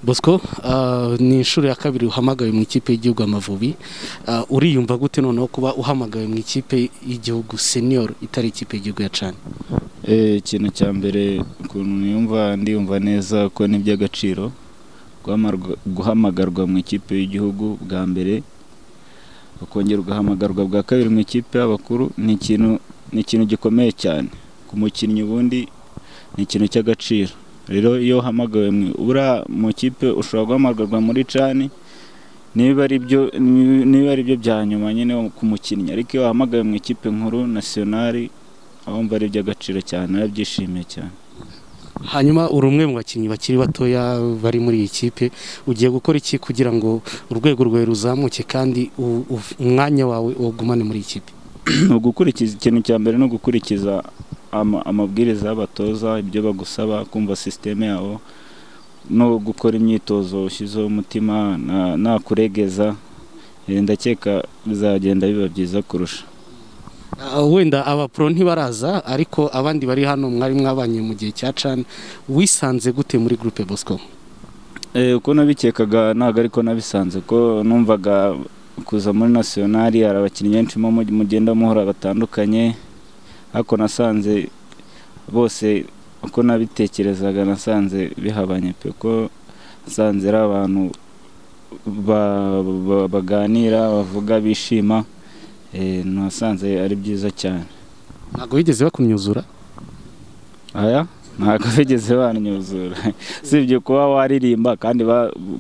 bosco ni inshuro ya kabiri uhamagawe mu ikipe y'igihugu amavubi uriyumva gute noneho kuba uhamagawe mu ikipe y'igihugu senior itari ikipe y'igihugu ya cani ikintu cya mbere ukuntu niyumva ndiyumva neza ko ni iby'agaciro guhamagarwa mu ikipe y'igihugu bwa mbere ukongera ugahamagarwa bwa kabiri mu ikipe y'abakuru ni ikintu ni ikintu gikomeye cyane ku mukinnyi ubundi ni ikintu cy'agaciro rero iyo uhamagawe ura mu ikipe ushobora guhamagarwa muri cani niba ari byo bya nyuma nyine ku mukinnyi ariko iyo wahamagawe mu ikipe nkuru nasiyonari abumva ari iby'agaciro cyane arabyishimiye cyane hanyuma uri umwe mu bakinnyi bakiri batoya bari muri iyi kipe ugiye gukora iki kugira ngo urwego rwawe ruzamuke kandi umwanya wawe ugumane muri iyi kipe ugukurikiza ikintu cya mbere ni ugukurikiza amabwiriza y'abatoza ibyo bagusaba kumva sisiteme yabo no gukora imyitozo ushyizeho umutima nta kuregeza ndakeka bizagenda biba byiza kurusha wenda abapuro ntibaraza ariko abandi bari hano mwari mwabanye mu gihe cya cani wisanze gute muri gurupe bosco uko nabikekaga ntabwo ariko nabisanze ko numvaga kuza muri nasiyonari hari abakinnyi benshi mugenda muhora batandukanye ariko nasanze bose uko nabitekerezaga nasanze bihabanye pe ko nasanze ari abantu baganira bavuga bishima nasanze ari byiza cyane ntabwo bigeze bakumyuzura aya ntabwo bigeze banyuzura usibye kuba waririmba kandi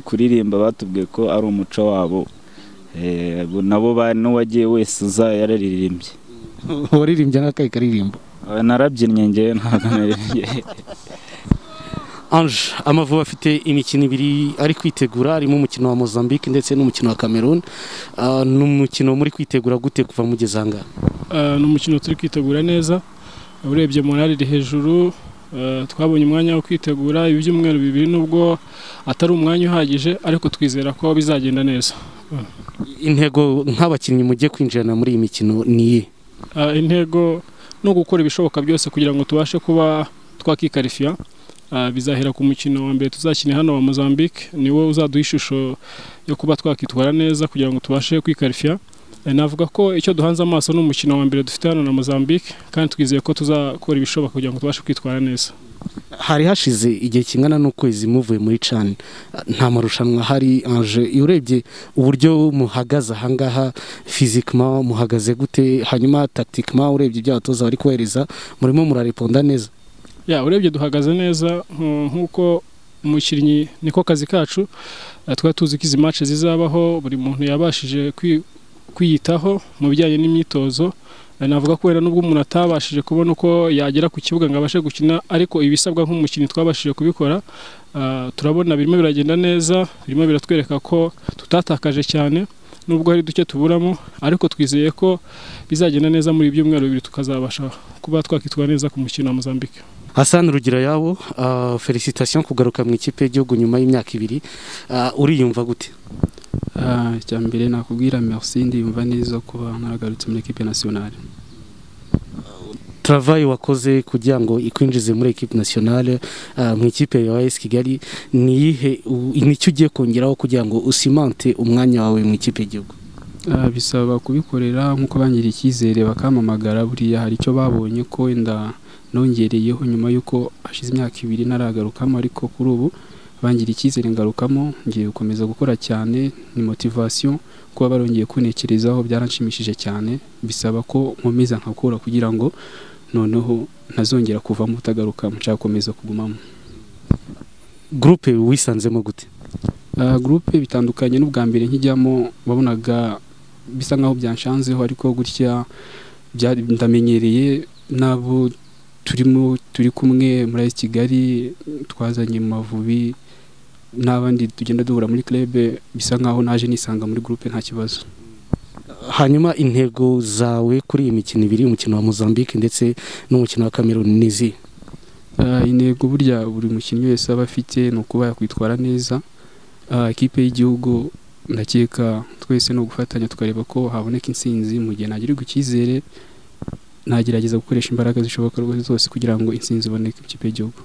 kuririmba batubwiye ko ari umuco wabo nabo n'uwagiye wese uza yararirimbye waririmbye n'akayi karirimbo narabyinnye ngewe ntabwo naririmbye anje amavubi afite imikino ibiri ari kwitegura harimo umukino wa mozambique ndetse n'umukino wa cameroon ni umukino muri kwitegura gute kuva mugeze aha ngaha ni umukino turi kwitegura neza urebye morari iri hejuru twabonye umwanya wo kwitegura ibyumweru bibiri nubwo atari umwanya uhagije ariko twizera ko bizagenda neza intego nk'abakinnyi mujye kwinjirana muri iyi mikino ni iye intego ni ugukora ibishoboka byose kugira ngo tubashe kuba twakikarifiya bizahera ku mukino wa mbere tuzakina hano wa mozambique niwo uzaduha ishusho yo kuba twakwitwara neza kugira ngo tubashe kwikarifiya navuga ko icyo duhanze amaso ni umukino wa mbere dufite hano na mozambique kandi twizeye ko tuzakora ibishoboka kugira ngo tubashe kwitwara neza hari hashize igihe kingana n'ukwezi muvuye muri cani nta marushanwa hari anje urebye uburyo muhagaze ahangaha fizikima muhagaze gute hanyuma takitikima urebye ibyo abatoza bari kohereza murimo murariponda neza ya urebye duhagaze neza nk'uko umukinnyi niko kazi kacu twari tuzi ko izi mace zizabaho buri muntu yabashije kwiyitaho mu bijyanye n'imyitozo navuga ko wenda n'ubwo umuntu atabashije kubona uko yagera ku kibuga ngo abashe gukina ariko ibisabwa nk'umukinnyi twabashije kubikora turabona birimo biragenda neza birimo biratwereka ko tutatakaje cyane nubwo hari duke tuburamo ariko twizeye ko bizagenda neza muri ibyumweru bibiri tukazabasha kuba twakitwara neza ku mukino wa mozambique Hassan rugira yabo felicitasiyo kugaruka mu ikipe y'igihugu nyuma y'imyaka ibiri uriyumva gute icya mbere nakubwira merci ndiyumva neza kuba nkaragarutse muri ekipe nasiyonari travayi wakoze kugira ngo ikwinjize muri ekipe nasiyonari mu ikipe ya esi kigali niyihe nicyo ugiye kongeraho kugira ngo usimante umwanya wawe mu ikipe y'igihugu bisaba kubikorera nk'uko bangiriye icyizere bakamamagara buriya hari icyo babonye ko wenda nongereyeho nyuma y'uko hashize imyaka ibiri naragarukamo ariko kuri ubu bangira icyizere ngarukamo ngiye gukomeza gukora cyane ni motivasiyo kuba barongeye kunekerezaho byaranshimishije cyane bisaba ko nkomeza nkakura kugira ngo noneho ntazongera kuvamo utagarukamo nshaka gukomeza kugumamo gurupe wisanzemo gute gurupe bitandukanye n'ubwa mbere nkijyamo wabonaga bisa nkaho byanshanzeho ariko gutya ndamenyereye n'abo turimo turi kumwe muri kigali twazanye mu mavubi n'abandi tugenda duhura muri kerebe bisa nkaho naje nisanga muri gurupe nta kibazo hanyuma intego zawe kuri iyi mikino ibiri umukino wa mozambique ndetse n'umukino wa cameroon n'izi intego burya buri mukinnyi wese aba afite ni ukuba yakwitwara neza ikipe y'igihugu ndakeka twese ni ugufatanya tukareba ko haboneka insinzi mu gihe ntagirirwa icyizere nagerageza gukoresha imbaraga zishoboka rwose zose kugira ngo insinzi iboneke mu kipe y'igihugu